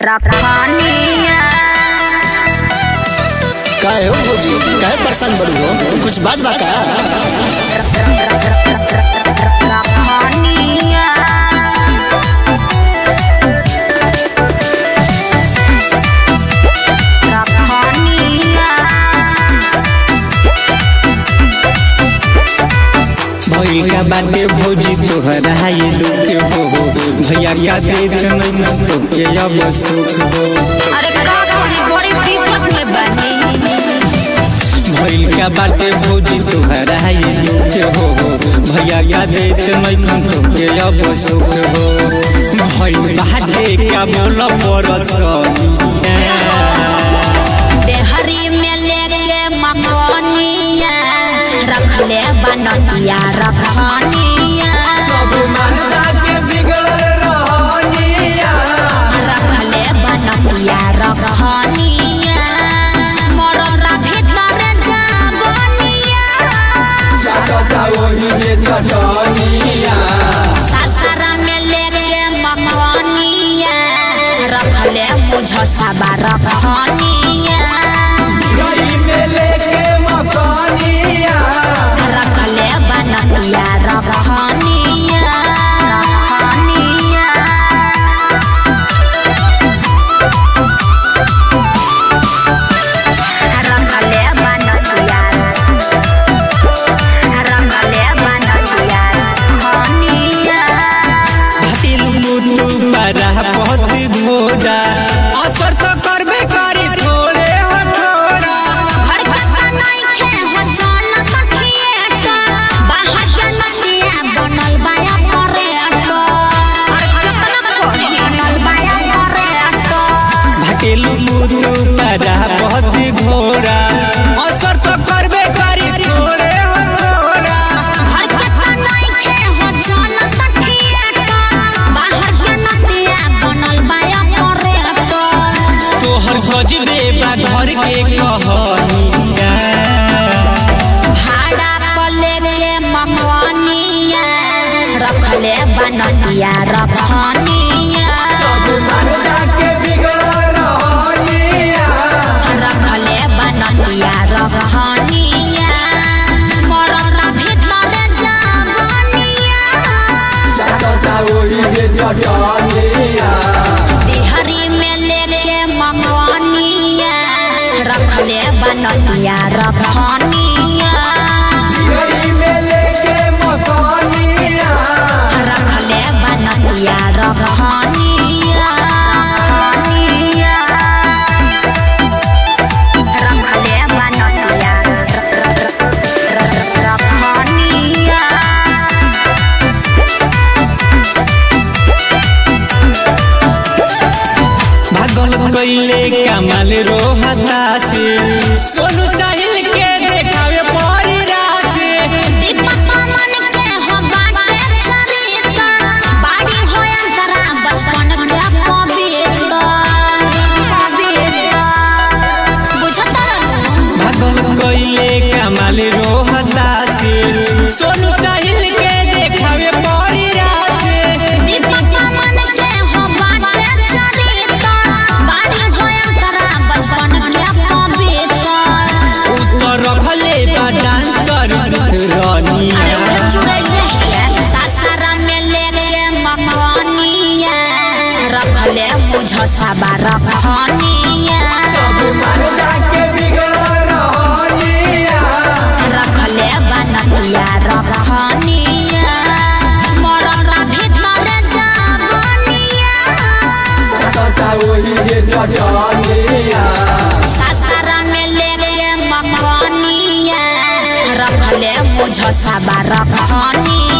रखनिया काहे हो भौजी काहे परेशान बड़ू हो कुछ बात बा का रखनिया रखनिया भइल का बाटे भौजी तोहरा ये दुख हो भैया का देख नहीं तोके अब सुख हो अरे का करी बड़ी विपत में बनी भइल का बाटे भौजी तोहरा ये दुख हो भैया का देख नहीं तोके अब सुख हो भइल बाटे का बोल परस देहरी में लेके मकनिया रखले बनतिया रखनिया रखले बनतिया रखनिया मरला भीतर जाबनिया सासरा में लेके मकनिया रखले मुझ सबा रखनिया रखले बनतिया रखनिया रखनिया रखले बनतिया रखले बनतिया रखनिया भाटिल मुतु पारा बहुत घोड़ा असर तो करबे करी थोड़े हो थोड़ा घर के बनाई खे हो चल थिएटर बाहर के नदिया बनल बाया पर्यटन अरे कितना कोई बनल बाया पर्यटन भाटिल मुतु पारा बहुत घोड़ा असर तो करबे करी थोड़े हो थोड़ा घर के बनाई खे हो चल थिएटर बाहर के नदिया बनल बाया पर्यटन तोहर गजबे बा घर के कहनिया भाड़ा पर लेके मकनिया रखले बनतिया रखनिया रखले बनतिया रखनिया मरता भीतर जाबनिया तिहरी में लेके मकनिया रखले बनतिया रखनिया रखले बनतिया रखनिया रखले बनतिया रखनिया भागल कैले कमाल रोहता से सोनू साहिल के देखावे परी रासे दीपक मन के हो बाटे चरित्र बाड़ी हो अंतरा बचपन के पवित्र बुझत रहू भागल कैले कमाल रोहता से सोनू साहिल के देखावे परी रासे दीपक मन के हो बाटे चरित्र बाड़ी हो अंतरा बचपन के पवित्र उत्तर रखले बा डांसर अरे रनिया उधर चुड़ैले है सासारा में लेके मकनिया रखले मुझ सबा रखनिया रखले बनतिया रखनिया मरला भीतर जाबनिया सासारा में लेके मकनिया रखले मुझ सबा रखनिया